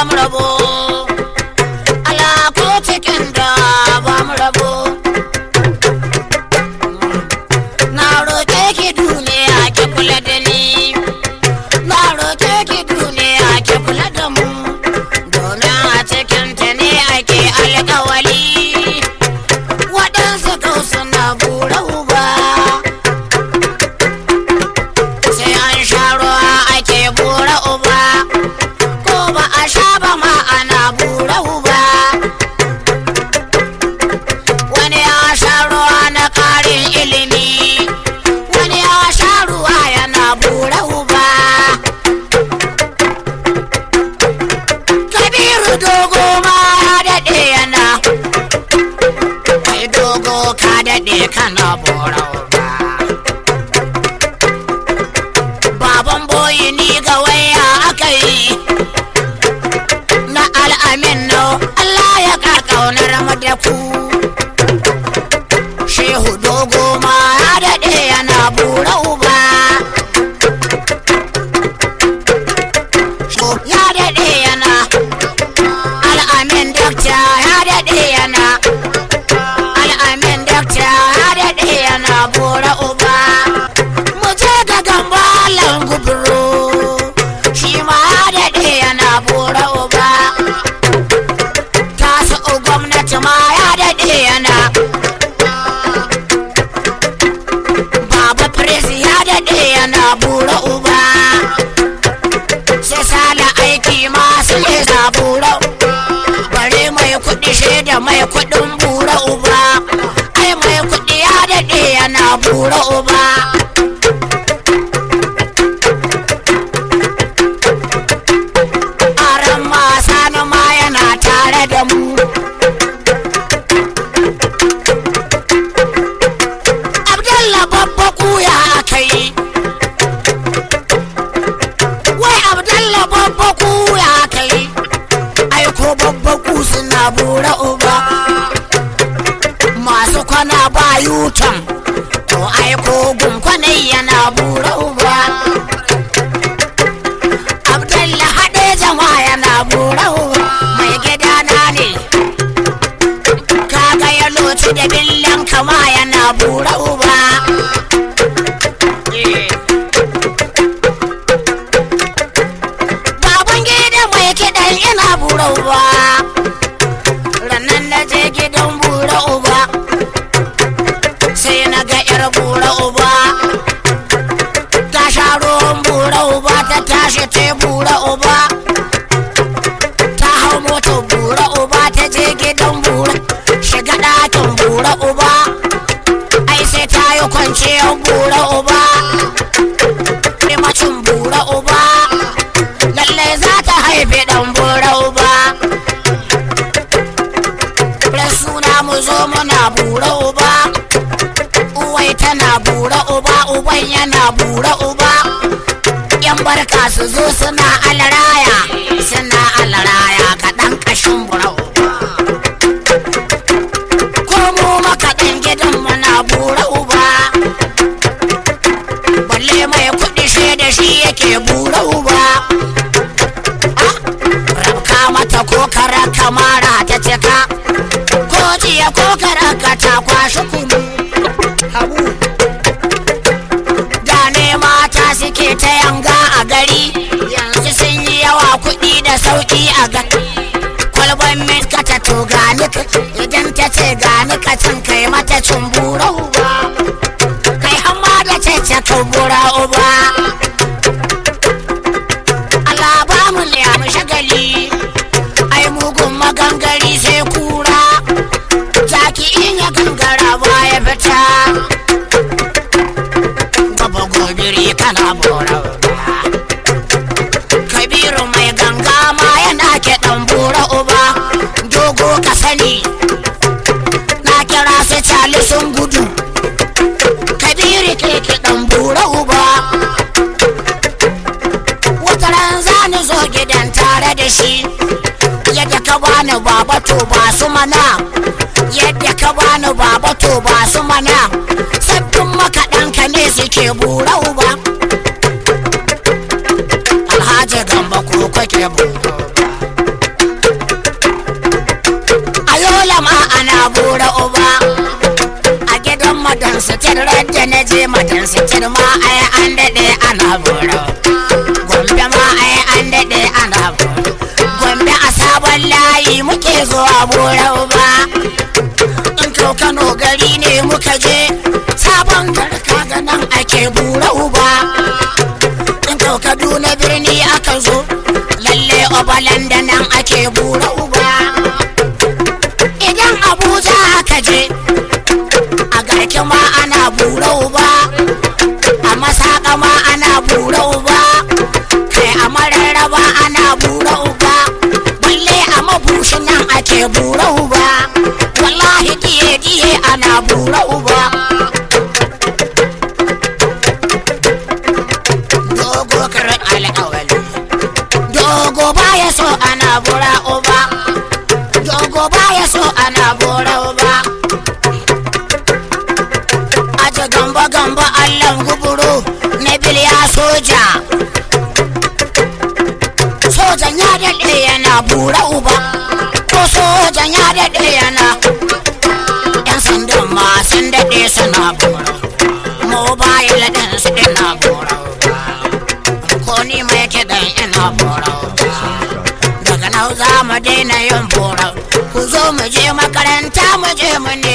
mu rabo Allah ko cikin da ba mu rabo na roƙe ki duniya ki kula da ni na roƙe ki duniya ki kula da mu domin a cikin ta ne ake alƙawali waɗansu kau suna bura uba sai an sha ruwa ake bura uba ko ba a sha ba ma ana bura uba wani ya sha ruwa na ƙarin ilimi wani ya sha ruwa yana bura uba kabiru dogo ma ya daɗe yana kai dogo ka daɗe kana bura uba baban boyi ni ga waya aka yi na al'amin no Allah ya ka kaunar mu da ku shehu dogo ma ya daɗe yana bura uba Sho ya daɗe yana al'amin dakta ya daɗe yana al'amin dakta ya daɗe yana bura uba mu je ga gambalan gubro shi ma ya daɗe yana bura uba tasu gwamnati ma ya daɗe yana baba presi ya daɗe yana bura uba sai sala aiki masu lesa bura bare mai kuɗi shaida mai kuɗin bura uba ai mai kuɗi ya daɗe yana bura uba aran masa na ma yana tare da mu abdalla babba kuya aka yi wai abdalla babba kuya aka yi aiko babba ku suna bura uba masu kwana ba yutan to aiko gunkwanai yana bura uba abdalla haɗe jama'a yana bura uba mai gidana ne kaga ya loci da billan kama yana bura uba baban gida mai kiɗan yana bura uba rannan na je gidan bura uba sai na ga yar bura uba ta sha ruwan bura uba ta tashi ta bura uba ta hau motar bura uba ta je gidan bura shiga ɗakin bura uba ai sai ta yi kwanciyar bura uba macin bura uba lallai za ta haifi ɗan bura uba ran suna mu zo muna bura uba uwai tana bura uba uban yana bura uba yan barka su zo suna alaraya suna alaraya kaɗan ƙashin bura uba ko mu makaɗan gidan muna bura uba balle mai kuɗi shi da shi yake bura uba Ah, rabka mata ko kara kamara ta cika ko jiya ko kara ka ta kwashi kunu habu da ne mata suke ta yanga a gari yanzu sun yi yawa kuɗi da sauƙi a ga kwalban milka ta to gani ka- idan ta ce gani ka cin kai mata cumbura uba kai hamma da cece kumbura uba Allah ba mu liyamu shagali ai mugun magangari sai kura jaki in ya gangara ba ya fita gaba gobiri kana bora uba kabiru mai ganga ma yana kiɗan bura uba dogo ka sani na kira su cali sun gudu kabiru ke kiɗan bura uba wata ran za ni zo gidan tare da shi yadda ka bani baba to ba su mana yadda ka bani baba to ba su mana sabbin makaɗanka ne suke bura uba alhaji gamba ko kake bura uba sallama ana bura uba a gidan madan sitir da na je madan sitir ma ai an daɗe ana bura gombe ma ai an daɗe ana bura gombe a sabon layi muke zuwa bura uba in to kano gari ne muka je sabon garka ga nan ake bura uba in to kaduna birni aka zo lalle obalan da nan ake bura uba idan abuja aka je a garki ma ana bura uba a masaka ma ana bura uba kai a mararraba ana bura uba balle a mabushi nan ake bura uba wallahi diye diye ana bura uba dogo karin alƙawali dogo baya so ana bura uba dogo baya so ana bura uba aje gamba gamba allan guburu na biliya soja sojan ya daɗe yana bura uba ko sojan ya daɗe yana yan sandan ma sun daɗe suna bura mobile ɗin su ina bura uba ko ni mai kiɗan ina bura uba daga nan za mu daina yin bora ku zo mu je makaranta mu je mu ne